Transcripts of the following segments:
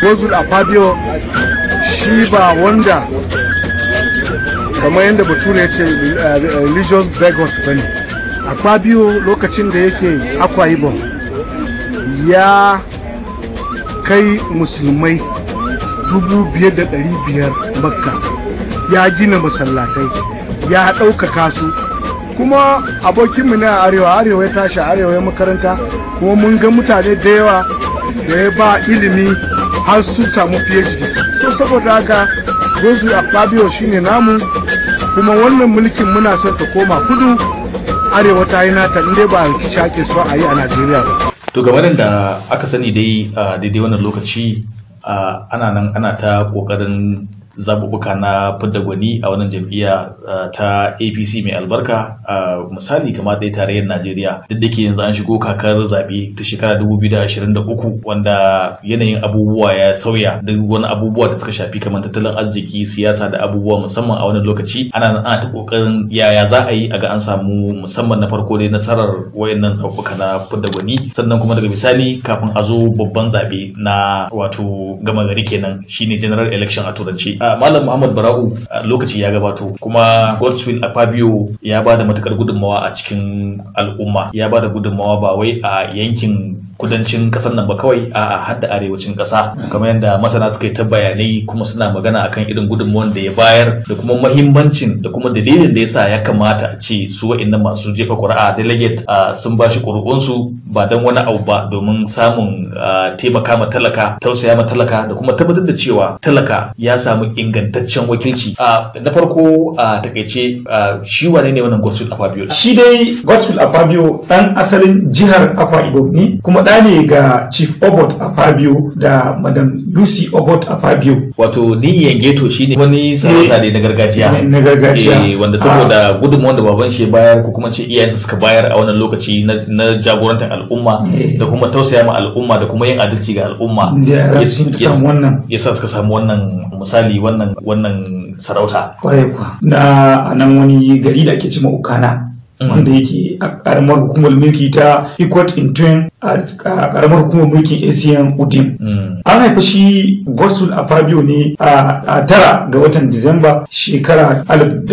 gozul afabio shi ba wanda kamar yadda bature ya ce religious begot ba ne afabio lokacin da yake akwa ibom ya kai musulmai dubu biyar da ɗari biyar makka ya gina masallatai ya ɗaukaka su kuma abokinmu na arewa arewa ya tashi arewa ya makaranta kuma mun ga mutane da yawa da ya ba ilimi har su samu phd so saboda haka gozu a fabio shine namu kuma wannan mulkin muna son ta koma kudu arewa ta yi nata inda ba rikici ake so a yi a najeriya ba to game da aka sani dai a daidai wannan lokaci ana nan ana ta kokarin zaɓuɓɓuka na fidda gwani a wannan jam'iyya ta apc mai albarka misali kamar dai tarayyar najeriya duk da ke yanzu an shigo kakar zaɓe ta shekara 2023 wanda yanayin abubuwa ya sauya duk wani abubuwa da suka shafi kamar tattalin arziki siyasa da abubuwa musamman a wannan lokaci ana nan ana ta kokarin yaya za a yi a ga an samu musamman na farko dai nasarar wayannan zaɓuɓɓuka na fidda gwani sannan kuma daga misali kafin a zo babban zaɓe na wato gama gari kenan shine general election a turanci Malam Muhammad Bara'u lokaci ya gabato kuma Godswill Akpabio ya ba da matukar gudunmawa a cikin al'umma ya ba da gudunmawa ba wai a yankin kudancin kasar nan ba kawai a hadda arewacin kasa kamar yadda masana suka yi ta bayanai kuma suna magana akan irin gudunmawar da ya bayar da kuma mahimmancin da kuma dalilin da yasa ya kamata a ce su wa'annan masu jefa ƙuri'a delegate sun ba shi ƙuri'unsu ba don wani abu ba domin samun taimaka ma talaka tausaya ma talaka da kuma tabbatar da cewa talaka ya samu ingantaccen wakilci na farko a takaice shi wane ne wannan gospel afabio shi dai gospel afabio dan asalin jihar akwa ibom ne kuma ɗa ne ga chief obot afabio da madam lucy obot afabio wato ni yangeto shine wani sarauta ne na gargajiya na gargajiya Eh, wanda saboda gudunmawar da baban shi ya bayar ko kuma ce iyayensa suka bayar a wannan lokaci na- na jagorantar al'umma Eh. da kuma tausaya ma al'umma da kuma yin adalci ga al'umma da yara ya- sun ya- samu wannan yasa suka samu wannan misali wannan wannan sarauta kwarai kuwa na a nan wani gari da ake cima ukana Mm. wanda yake a karamar hukumar mulki ta Ikot Intun a a karamar hukumar mulkin ACN Udim. Mm. An haifa shi Gosul a Fabio ne a a tara ga watan Disamba shekara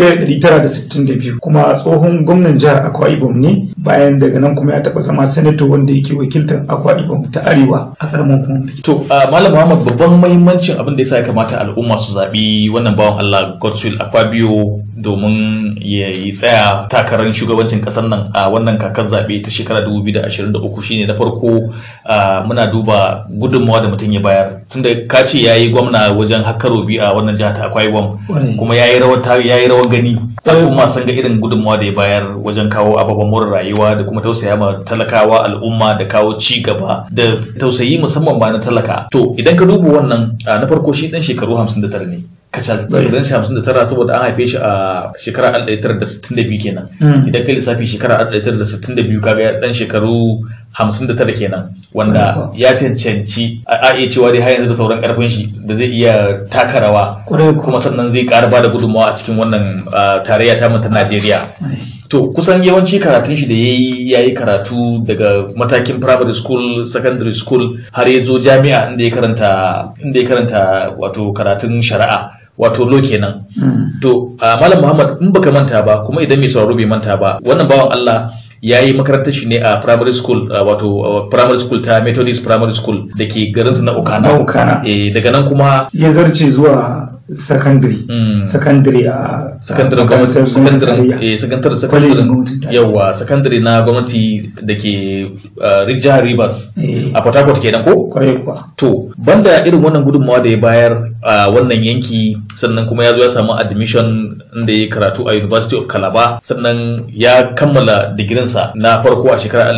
1962 kuma tsohon gwamnan jihar Akwa Ibom ne bayan daga nan kuma ya taɓa zama sanato wanda yake wakiltar Akwa Ibom ta Arewa a karamar hukumar mulki. To, uh, Malam Muhammad babban mahimmancin abin da ya sa ya kamata al'umma su zaɓi wannan bawan Allah Godswill Akpabio domin ya yi tsaya takarar shugabancin ƙasar nan a wannan kakar zaɓe ta shekara 2023 shine na farko uh, muna duba gudunmawa da mutum ya bayar tunda ka ce ya yi gwamna wajen hakkarobi a wannan jihar ta Akwa Ibom Kwarai. kuma ya yi rawar ta- ya yi rawar gani Kwarai. al'umma sun ga irin gudunmawa da ya bayar wajen kawo ababen more rayuwa da kuma tausaya ma talakawa al'umma da kawo ci gaba da tausayi musamman ba na talaka to idan ka duba wannan a, na farko shi dan shekaru 59 ne kacal Bai. shekarun shi 59 saboda an haife shi a shekara 1962 kenan Mm. idan kai lissafi shekara 1962 kaga dan shekaru 59 kenan wanda Kwarai. ya cancanci a a iya cewa dai har yanzu da sauran karfin shi da zai iya taka rawa Kwarai kuwa. kuma sannan zai ƙara bada gudunmawa a cikin wannan uh, tarayya ta ta Najeriya. To kusan yawanci karatun shi da ya yi ya yi karatu daga matakin primary school, secondary school har ya zo jami'a inda ya karanta inda ya karanta wato karatun shari'a wato law kenan. Mm. To uh, Malam Muhammad in baka manta ba kuma idan mai sauraro bai manta ba wannan bawan Allah ya yi makarantar shi ne a primary school uh, wato uh, primary school ta Methodist primary school da ke garinsu na Ukana. Na Ukana. Eh, daga nan kuma Ya zarce zuwa secondary. mm, Secondary a sakandaren a gwamnati makarantar sakandaren tarayya. eh sakandaren Kwalejin sakandaren gwamnatin tarayya. yawa sakandare na gwamnati da ke uh, jihar Rivers Eh. a Port Harcourt kenan ko kwarai kuwa to banda irin wannan gudunmawa da ya bayar a wannan yanki sannan kuma ya zo ya samu admission inda ya karatu a University of Calabar sannan ya kammala digirinsa na farko a shekarar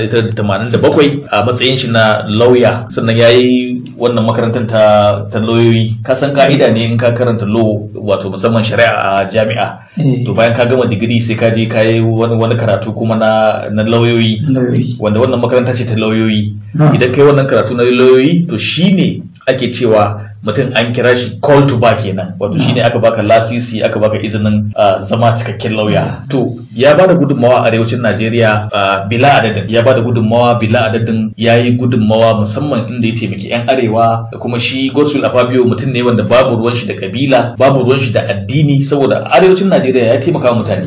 1987 a matsayin shi na lauya sannan ya yi wannan makarantar ta, ta lauyoyi ka san ka'ida ne in ka karanta law wato musamman shari'a a jami'a Eh. to bayan ka gama digiri sai ka je ka yi wani, wani karatu kuma na, na lauyoyi lauyoyi wanda wannan makaranta ce ta lauyoyi Na. idan kai wannan karatu na lauyoyi to shine ake cewa mutum an kira shi call to back kenan wato shine aka baka lasisi aka baka izinin uh, zama cikakken lauya to ya bada gudunmawa a arewacin Najeriya uh, bila adadin ya bada gudunmawa bila adadin ya yi gudunmawa musamman inda ya taimaki 'yan arewa da kuma shi Godswill Afabio mutum ne wanda babu ruwan shi da kabila babu ruwan shi da addini saboda arewacin Najeriya ya taimaka wa mutane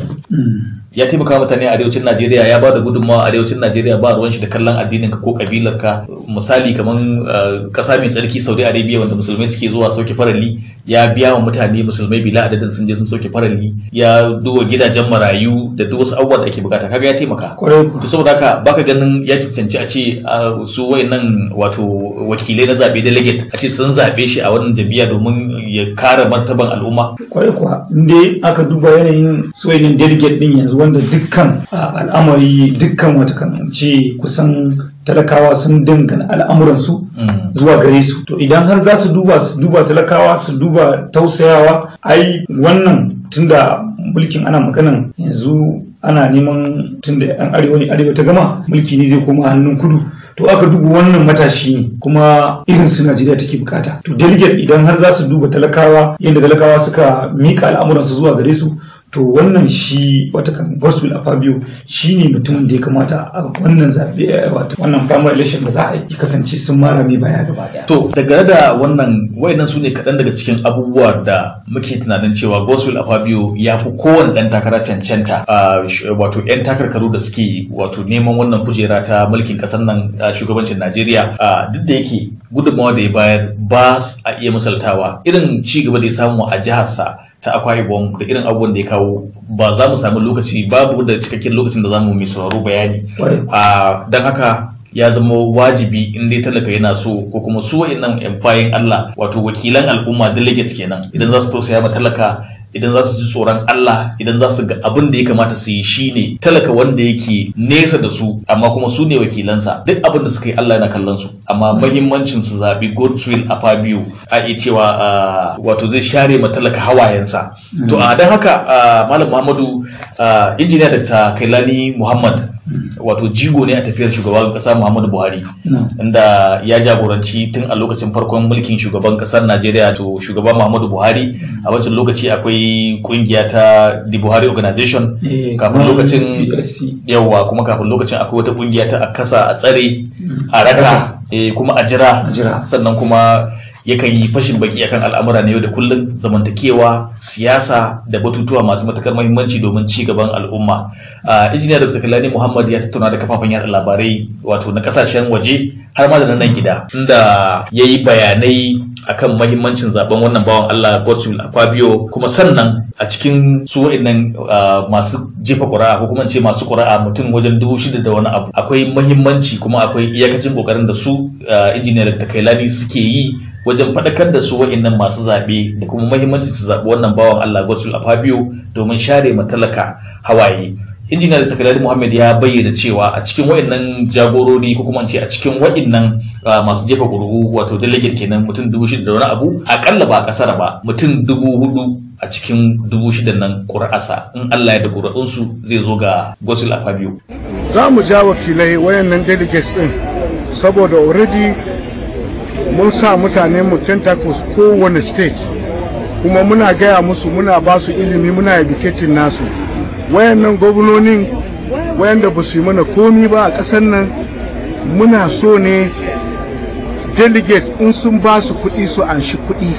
ya taimaka wa mutane a arewacin Najeriya ya ba da gudunmawa a arewacin Najeriya ba ruwan shi da kallon addinin ka ko kabilar ka misali kaman kasa mai tsarki Saudi Arabia wanda musulmai suke zuwa sauke farali ya biya wa mutane musulmai bila adadin sun je sun sauke farali ya duba gidajen marayu da duk wasu abubuwan da ake bukata kaga ya taimaka to saboda haka baka ganin ya cancanci a ce su wayannan wato wakilai na zabe delegate a ce sun zabe shi a wannan jam'iyya domin ya kare martaban al'umma kwarai kuwa inda aka duba yanayin su wayannan delegate din yanzu wanda dukkan al'amari dukkan wata kan ce kusan talakawa sun dangana al'amuransu zuwa gare su to idan har za su duba su duba talakawa su duba tausayawa ai wannan tunda mulkin ana maganan yanzu ana neman tunda yan arewa ne arewa ta gama mulki ne zai koma hannun kudu to aka duba wannan matashi ne kuma irin su Najeriya take bukata to delegate idan har za su duba talakawa yadda talakawa suka mika al'amuransu zuwa gare su to wannan shi wata kan gospel a fabio shi ne mutumin da ya kamata a wannan zaɓe wata wannan primary election da za a yi kasance sun mara mai baya gaba daya. To daga da wannan wayannan su ne kaɗan daga cikin abubuwa da muke tunanin cewa gospel a fabio ya fi kowane ɗan takara cancanta wato 'yan takarkaru da suke wato neman wannan kujera ta mulkin ƙasar nan shugabancin Najeriya duk da yake gudunmawa da ya bayar ba a iya misaltawa irin ci gaba da ya samu a jiharsa ta akwa ibom da irin abubuwan da ya kawo ba za mu sami lokaci babu da cikakken lokacin da za mu mai sauraro bayani don haka ya zama wajibi in dai talaka yana so ko kuma su wa'annan yan bayan Allah wato wakilan al'umma delegates kenan idan za su tausaya ma talaka idan za su ji tsoron Allah idan za su ga abin da ya kamata su yi shine talaka wanda yake nesa da su amma kuma su ne wakilansa duk abin da suka yi Allah yana kallon su amma mahimmancin su zabi Godswill a Fabio a iya cewa wato zai share ma talaka hawayensa to a dan haka Malam Muhammadu injiniya Dr. Kailani Muhammad wato jigo ne a tafiyar shugaban kasa Muhammadu Buhari inda ya jagoranci tun a lokacin farkon mulkin shugaban kasar Najeriya to shugaban Muhammadu Buhari a wancan lokaci akwai kungiya ta The Buhari Organization kafin lokacin yawa kuma kafin lokacin akwai wata kungiya ta a kasa a tsare a raka kuma a jira sannan kuma yakan yi fashin baki akan al'amura na yau da kullum zamantakewa siyasa da batutuwa masu matukar mahimmanci domin ci gaban al'umma injiniya dr kalani muhammad ya tattauna da kafafen yada labarai wato na kasashen waje har ma da nan gida inda ya yi bayanai akan mahimmancin zaben wannan bawan allah godswill akpabio kuma sannan a cikin su wa'annan masu jefa ƙuri'a ko kuma ce masu ƙuri'a mutum wajen dubu shida da wani abu akwai mahimmanci kuma akwai iyakacin ƙoƙarin da su injiniya dr kailani suke yi wajen faɗakar da su wa'annan masu zaɓe da kuma mahimmanci su zaɓi wannan bawan Allah Gosul a Fabio domin share matalaka hawaye. Injiniya da takalari Muhammad ya bayyana cewa a cikin wa'annan jagorori ko kuma ce a cikin wa'annan masu jefa ƙuri'u wato delegate kenan mutum dubu shida da wani abu akalla ba a ƙasar ba mutum dubu hudu a cikin dubu shida nan ƙuri'arsa in Allah ya da ƙuri'unsu zai zo ga Gosul a Fabio. Za mu ja wakilai wayannan delegates din saboda already mun sa mutane mu tentacles kowane state kuma muna gaya musu muna ba su ilimi muna educating nasu wayannan gwamnonin wayanda ba su yi mana komi ba a ƙasar nan muna so ne delegates in sun ba su kuɗi su anshi kuɗi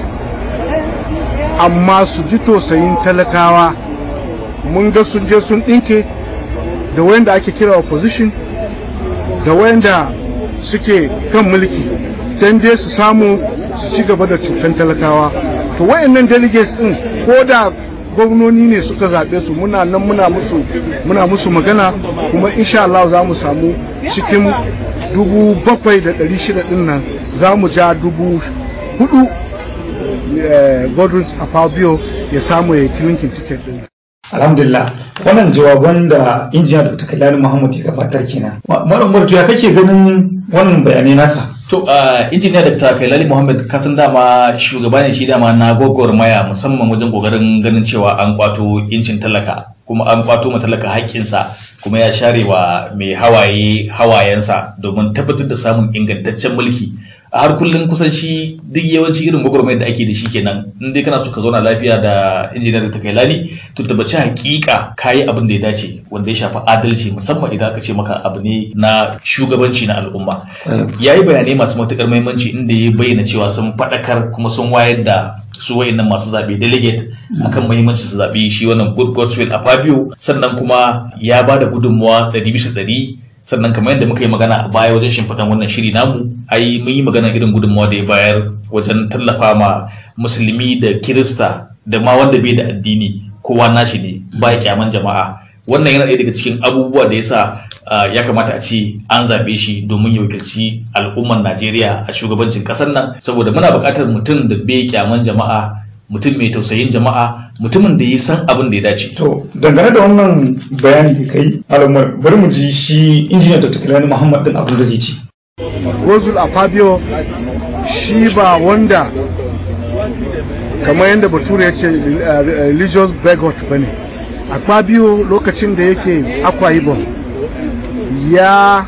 amma su ji tausayin talakawa mun ga sun je sun ɗinke da wayanda ake kira opposition da wayanda suke kan mulki don dai su samu su ci gaba da cutan talakawa to wayannan delegates din ko da gwamnoni ne suka zaɓe su muna nan muna musu muna musu magana kuma insha Allah za mu samu cikin dubu bakwai da ɗari shida ɗin nan za mu ja dubu hudu godwin afabio ya samu ya kilinkin tiket ɗin alhamdulillah wannan jawaban da injiniya dr kailani muhammad ya gabatar kenan malam bartu ya kake ganin wannan bayanai nasa To, uh, injiniya Dr. Kailali Muhammad kasan dama shugaba ne shi dama na maya musamman wajen kokarin ganin cewa an kwato incin talaka kuma an kwato ma talaka haƙƙinsa kuma ya share wa mai hawaye hawayensa domin tabbatar da samun ingantaccen mulki a har kullum kusan shi duk yawanci irin gwagwarmayar da ake da shi kenan in dai kana so ka zauna lafiya da injiniyar da takailani to tabbaci hakika kayi abin da ya dace wanda ya shafi adalci musamman idan aka ce maka abu ne na shugabanci na al'umma ya yi bayanai masu matukar muhimmanci inda ya bayyana cewa sun faɗakar kuma sun wayar da su wayannan masu zaɓe delegate akan muhimmanci su zaɓi shi wannan good godswill a fabio sannan kuma ya ba da gudunmawa ɗari bisa ɗari sannan kamar yadda muka yi magana a baya wajen shimfiɗan wannan shiri namu ai mun yi magana irin gudunmawa da ya bayar wajen tallafa ma musulmi da kirista da ma wanda bai da addini kowa nashi ne ba kyaman jama'a wannan yana ɗaya daga cikin abubuwa da yasa ya kamata a ce an zaɓe shi domin ya wakilci al'ummar najeriya a shugabancin ƙasar nan saboda muna buƙatar mutum da bai kyaman jama'a mutum mai tausayin jama'a mutumin da ya san abin da ya dace. To dangane da wannan bayani da kai al'ummar bari mu ji shi injiniya Dr. Kilani Muhammad din abin da zai ci. Gozul a Fabio shi ba wanda kamar yadda bature ya ce religious begot ba ne. A Fabio lokacin da yake Akwa Ibom ya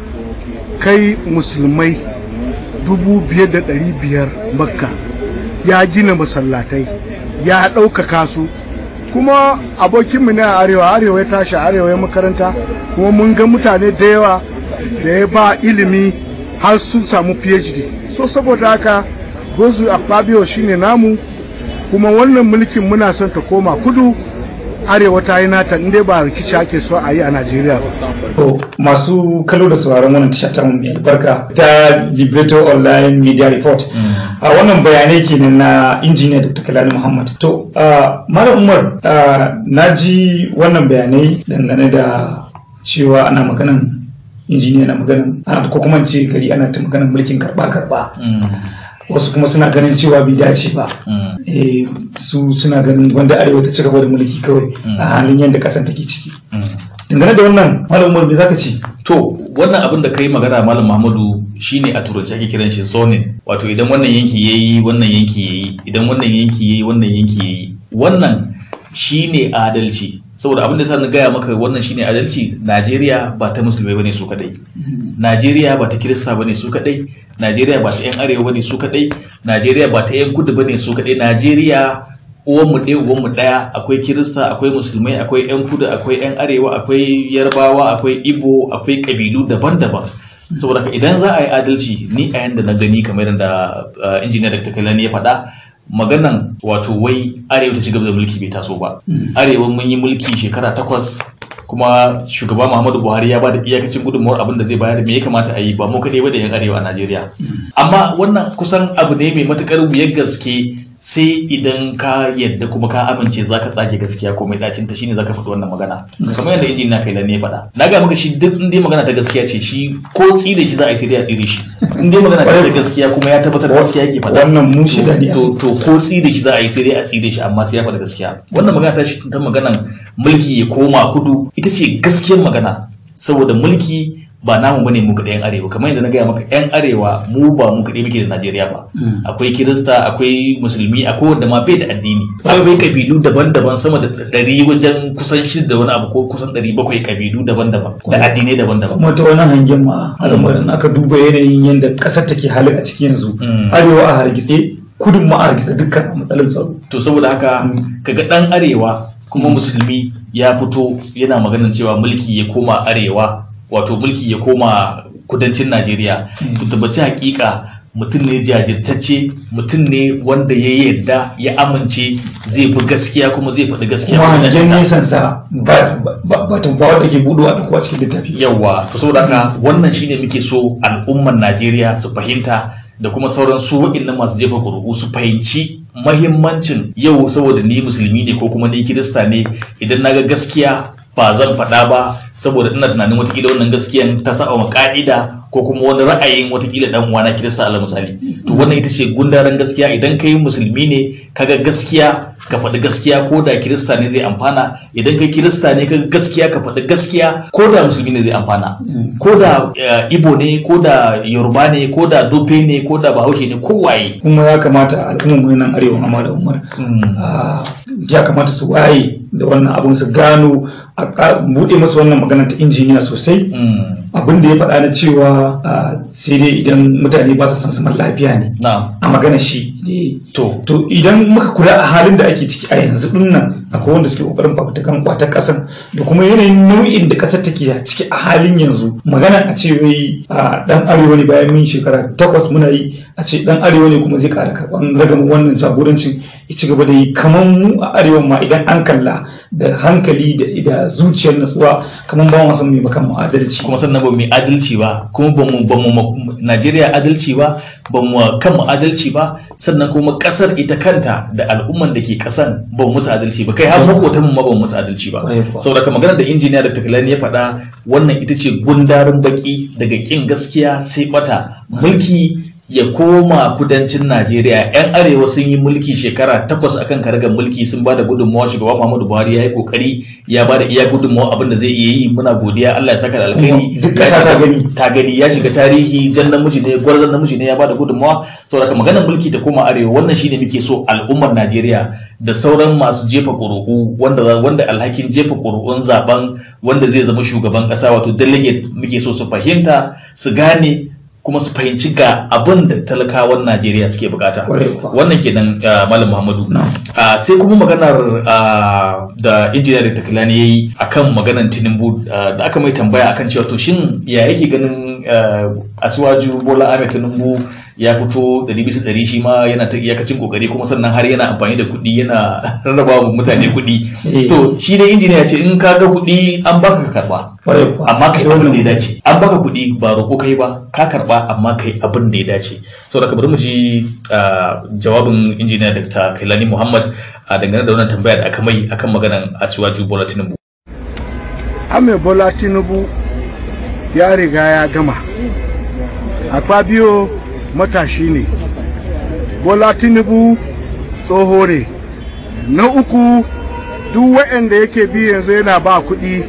kai musulmai dubu biyar da ɗari biyar makka ya gina masallatai ya ɗaukaka su kuma abokinmu ne a arewa arewa ya tashi arewa ya makaranta kuma mun ga mutane da yawa da ya ba ilimi har sun samu phd so saboda haka gozu a fabio shine namu kuma wannan mulkin muna son ta koma kudu arewa ta yi nata inda ba rikici ake so a yi a najeriya ba To masu kallo da sauraron wannan tasha ta mai albarka ta Libreto Online Media Report. A wannan bayanai kenan na injiniya Dr. Kalani Muhammad. To Malam Umar na ji wannan bayanai dangane da cewa ana maganan injiniya na maganan ko kuma ce gari ana ta maganan mulkin karba karba. wasu kuma suna ganin cewa bai dace ba su suna ganin wanda arewa ta ci gaba da mulki kawai a halin yadda kasan take ciki dangane da wannan malam umar me zaka ce to wannan abin da kai magana malam muhammadu shine a turanci ake kiran shi zoning wato idan wannan yanki yayi wannan yanki yayi idan wannan yanki yayi wannan yanki yayi wannan shine adalci saboda abin da sa na gaya maka wannan shine adalci Najeriya ba ta musulmai bane su kadai Najeriya ba ta kirista bane su kadai Najeriya ba ta yan arewa bane su kadai Najeriya ba ta yan kudu bane su kadai Najeriya uwanmu ɗaya uwanmu ɗaya akwai kirista akwai musulmai akwai yan kudu akwai yan arewa akwai yarbawa akwai ibo akwai kabilu daban-daban saboda idan za a yi adalci ni a yanda na gani kamar yadda injiniya da takalani ya faɗa maganan wato wai arewa ta ci gaba da mulki bai taso ba arewa mun yi mulki shekara takwas kuma shugaba muhammadu buhari ya bada iyakacin gudunmawar abin da zai bayar me ya kamata a yi ba mu kaɗai ba da yan arewa a najeriya amma wannan kusan abu ne mai matukar wuyar gaske sai idan ka yadda kuma ka amince zaka tsage gaskiya ko mai dacin ta shine zaka faɗi wannan magana kamar yadda injin na kai ne faɗa na ga maka shi duk inda magana ta gaskiya ce shi ko tsire shi za a yi sai dai a tsire shi in dai magana ta gaskiya kuma ya tabbatar da gaskiya yake faɗa wannan mu shida ne to to ko tsire shi za a yi sai dai a tsire shi amma sai ya faɗa gaskiya wannan magana ta shi ta maganan mulki ya koma kudu ita ce gaskiyar magana saboda mulki ba namu bane mu kaɗai yan arewa kamar yadda na gaya maka yan arewa mu ba mu kaɗai muke da najeriya ba akwai kirista akwai musulmi akwai wanda ma bai da addini akwai kabilu daban-daban sama da ɗari wajen kusan shida da wani abu ko kusan ɗari bakwai kabilu daban-daban da addinai daban-daban kuma ta wani hangen ma al'amarin aka duba yanayin yadda ƙasar take halin a cikin yanzu arewa a hargitse kudin ma a hargitse dukkan matsalin tsaro to saboda haka kaga ɗan arewa kuma musulmi ya fito yana maganar cewa mulki ya koma arewa wato mulki ya koma kudancin najeriya to tabbaci hakika mutum ne jajirtacce mutum ne wanda ya yarda ya amince zai fi gaskiya kuma zai faɗi gaskiya kuma hangen nisan sa ba ba wanda ke buɗewa da kuwa cikin littafi yawa to saboda haka wannan shine muke so al'ummar najeriya su fahimta da kuma sauran su waɗannan masu jefa ƙuri'u su fahimci mahimmancin yau saboda ni musulmi ne ko kuma ni kirista ne idan na ga gaskiya ba zan faɗa ba saboda ina tunanin watakila wannan gaskiyan ta saba ma ka'ida ko kuma wani ra'ayin watakila dan uwana kirista ala misali to wannan ita ce gundaren gaskiya idan kai musulmi ne kaga gaskiya ka faɗi gaskiya ko da kirista ne zai amfana idan kai kirista ne ka gaskiya ka faɗi gaskiya ko da musulmi ne zai amfana ko da eh, ibo ne ko da yoruba ne ko da dofe ne ko da bahaushe ne ko waye kuma ya kamata al'ummar nan arewa amma da umar ah, ya kamata su waye da wannan abun su gano a ka- buɗe masu wannan magana ta injiniya sosai Mm. abin da ya faɗa na cewa ah, sai dai idan mutane ba su san zaman lafiya ne na'am a magana shi ne to to idan muka kula a halin da ake ciki a yanzu din nan akwai wanda suke kokarin fafutukan kwatar kasan da kuma yanayin nau'in da kasar take a ciki a halin yanzu magana a ce wai a dan arewa ne bayan mun shekara takwas muna yi a ce dan arewa ne kuma zai kara karban ragamin wannan jagorancin ya ci gaba da yi kamar mu a arewa ma idan an kalla da hankali da da zuciyar natsuwa kamar ba mu san mai makan mu adalci kuma sannan ba mu yi adalci ba kuma ba mu ba mu ma- Najeriya adalci ba ba mu kan mu adalci ba sannan kuma kasar ita kanta da al'umman da ke kasan ba mu musu adalci ba kai har makotan mu ma ba mu musu adalci ba Kwarai kuwa. saboda ka magana da injiniya da takalani ya faɗa wannan ita ce gundarin baki daga kin gaskiya sai bata mulki ya koma kudancin Najeriya yan arewa sun yi mulki shekara takwas akan karagar mulki sun ba da gudunmawa shugaba Muhammadu Buhari ya yi kokari ya ba da iya gudunmawa abin da zai iya yi muna godiya Allah ya saka da alkhairi Kuma duk Ya ƙasa ta shiga- gani. ta gani ya shiga tarihi jan namiji ne gwarzon namiji ne ya bada gudunmawa saboda ka maganar mulki ta koma arewa wannan shine muke so al'ummar Najeriya da sauran masu jefa ƙuri'u wanda wanda alhakin jefa ƙuri'un zaben wanda zai zama shugaban ƙasa wato delegate muke so su fahimta su gane kuma su fahimci ga abin da talakawan Najeriya suke bukata Kwarai kuwa. wannan kenan uh, malam Muhammadu Ah, sai kuma maganar ah, da injiniya da takalani ya yi akan maganar tinubu ah, da aka mai tambaya akan cewa to shin ya yake ganin ah, asuwaju bola ahmed tinubu ya fito ɗari bisa ɗari shi ma yana ta iyakacin kokari kuma sannan har yana amfani da kuɗi yana rarraba wa mutane kuɗi Eh. to shi dai injiniya ya ce in ka ga kuɗi an baka ka karba Kwarai kuwa. amma kai abin da ya dace an baka kuɗi ba roƙo kai ba ka karba amma kai abin da ya dace saboda ka bari mu ji ah, jawabin injiniya dr kailani muhammad a dangane da wannan tambaya da aka mai akan maganan asiwaju bola tinubu ame bola tinubu ya riga ya gama akpabio matashi ne bola tinubu tsoho ne na uku duk waɗanda yake bi yanzu yana ba kuɗi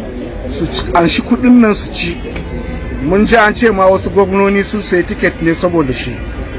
su ci- an shi kuɗin nan su ci mun ji an ce ma wasu gwamnoni su sayi tiket ne saboda shi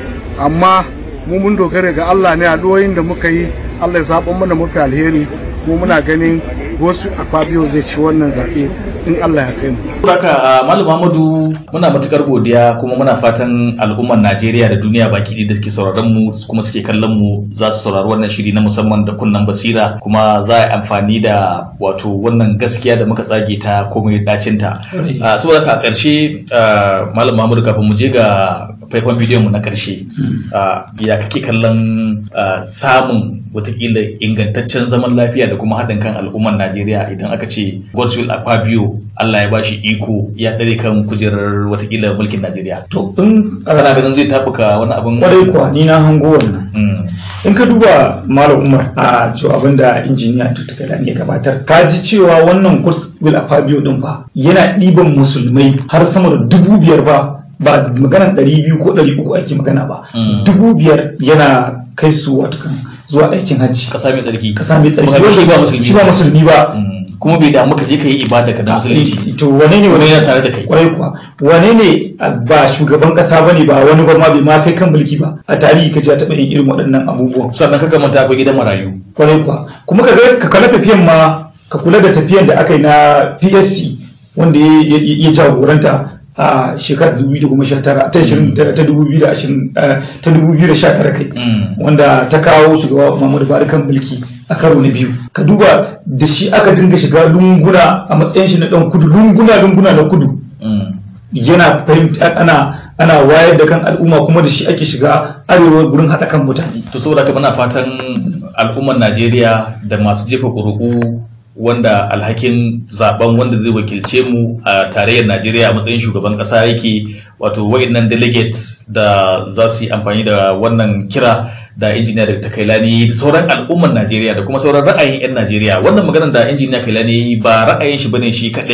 amma mu mun dogara ga Allah ne addu'o'in da muka yi Allah ya zaɓa mana mafi alheri kuma muna ganin wasu akwabiyo zai ci wannan zaɓe in Allah ya kai mu. haka ah, malam muhammadu muna matukar godiya kuma muna fatan al'ummar najeriya da duniya baki ɗaya da suke sauraron mu kuma suke kallon mu za su saurari wannan shiri na musamman da kunnan basira kuma za a yi amfani da wato wannan gaskiya da muka tsage ta komai dacinta Ah, saboda haka a ƙarshe ah, malam muhammadu kafin mu je ga faifan bidiyon mu na ƙarshe ah, ya kake kallon ah, samun watakila ingantaccen zaman lafiya da kuma haɗin kan al'ummar najeriya idan aka ce godswill akpabio allah ya bashi iko ya ɗare kan kujerar watakila mulkin najeriya to in kana ganin zai tafuka wani abin kwarai kuwa ni na hango wannan Mm. in ka duba malam umar a jawabin da injiniya tutuka da ya gabatar ka ji cewa wannan kurs bil a fabio din ba yana ɗiban musulmai har sama da dubu biyar ba ba maganar ɗari biyu ko ɗari uku ake magana ba Mm. dubu biyar yana kai su watakan zuwa aikin hajji ƙasa mai tsarki kasa mai tsarki Kuma shi ba musulmi shi ba musulmi ba Mm. kuma bai damu ka je ka yi ibada ka da musulunci to wane ne Kuma wani yana tare da kai. kwarai kuwa wane ne a, ba shugaban kasa bane ba wani ba ma bai ma kai kan mulki ba a tarihi ka ji a taɓa yin irin waɗannan abubuwan sannan ka manta akwai gidan marayu kwarai kuwa kuma ka ga ka kula tafiyan ma ka kula da tafiyan da aka yi na PSC wanda ya- ya ya jagoranta a shekarar 2019 ta 20 ta 2020 eh, ta 2019 kai Mm. wanda ta kawo shugaba Muhammadu Buhari kan mulki a karo na biyu ka duba da shi aka dinga shiga lunguna a matsayin shi na dan kudu lunguna lunguna na kudu Mm. yana fahimta ana ana wayar da kan al'umma kuma da shi ake shiga arewa gurin haɗa kan mutane to saboda haka muna fatan al'ummar najeriya da masu jefa ƙuri'u wanda alhakin zaben wanda zai wakilce mu a tarayyar najeriya a matsayin shugaban ƙasa yake wato wa'innan delegate da za su yi amfani da wannan kira da injiniya da kailani da sauran al'ummar najeriya da kuma sauran ra'ayin 'yan najeriya wannan maganar da injiniya kailani ba ra'ayin shi bane shi kadai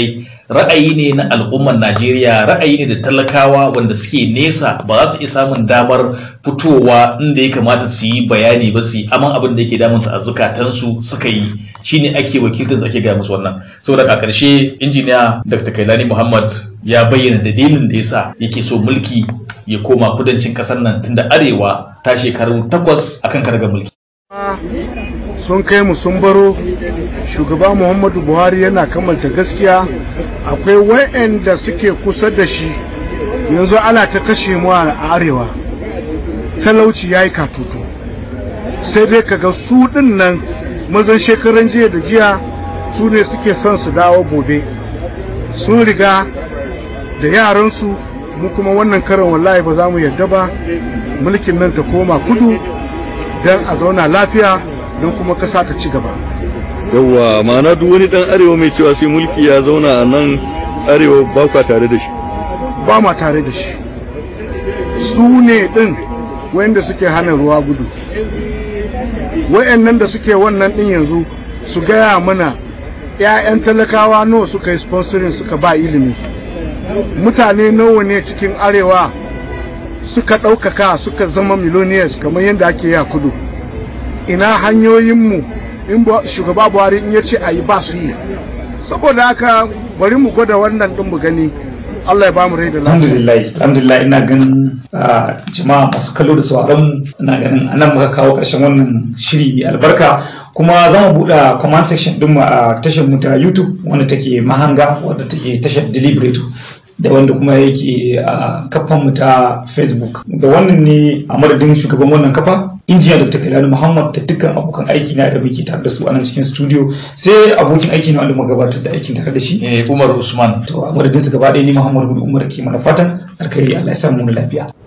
ra'ayi ne na al'ummar Najeriya ra'ayi ne da talakawa wanda suke nesa ba za su iya samun damar fitowa inda ya kamata su yi bayani ba su yi aman abin da yake damun su a zukatansu suka yi shine ake wakiltar ake ga musu wannan saboda a ƙarshe injiniya Dr. Kailani Muhammad ya bayyana dalilin da yasa yake so mulki ya koma kudancin ƙasar nan tunda arewa ta shekaru takwas akan karga mulki sun kai mu sun baro shugaba muhammadu buhari yana kamanta gaskiya akwai wa'anda suke kusa da shi yanzu ana ta kashe mu a arewa talauci ya yi katutu sai dai kaga su din nan mazan shekaran jiya da jiya su ne suke son su dawo gobe sun riga da yaransu mu kuma wannan karan wallahi ba za mu yarda ba mulkin nan ta koma kudu don a zauna lafiya don kuma kasa ta ci gaba yawwa ma'ana duk wani dan arewa mai cewa sai mulki ya zauna a nan arewa ba kwa tare da shi ba ma tare da shi su ne din wanda suke hana ruwa gudu wayannan da suke wannan din yanzu su gaya mana 'ya'yan talakawa nawa suka yi sponsoring suka ba ilimi mutane nawa ne cikin arewa suka ɗaukaka suka zama millionaires kamar yadda ake yi a kudu ina hanyoyinmu in shugaba buhari in ya ce a yi ba su yi saboda haka bari mu gwada wannan ɗin mu gani Allah ya ba mu rai da lafiya. Alhamdulillah, alhamdulillah ina ganin jama'a masu kallo da sauraron mu ina ganin anan muka kawo ƙarshen wannan shiri mai albarka kuma za mu buɗe comment section ɗin mu a tashar mu ta YouTube wanda take mahanga wadda take tashar Deliberator. da wanda kuma yake a kafan mu ta facebook da wannan ne a madadin shugaban wannan kafa injiniya dr kailani muhammad da dukkan abokan aiki na da muke tare da su a nan cikin studio sai abokin aiki na wanda muka gabatar da aikin tare da shi umar usman to a madadin su gaba ɗaya ni muhammad bin umar ke mana fatan alkhairi allah ya samu lafiya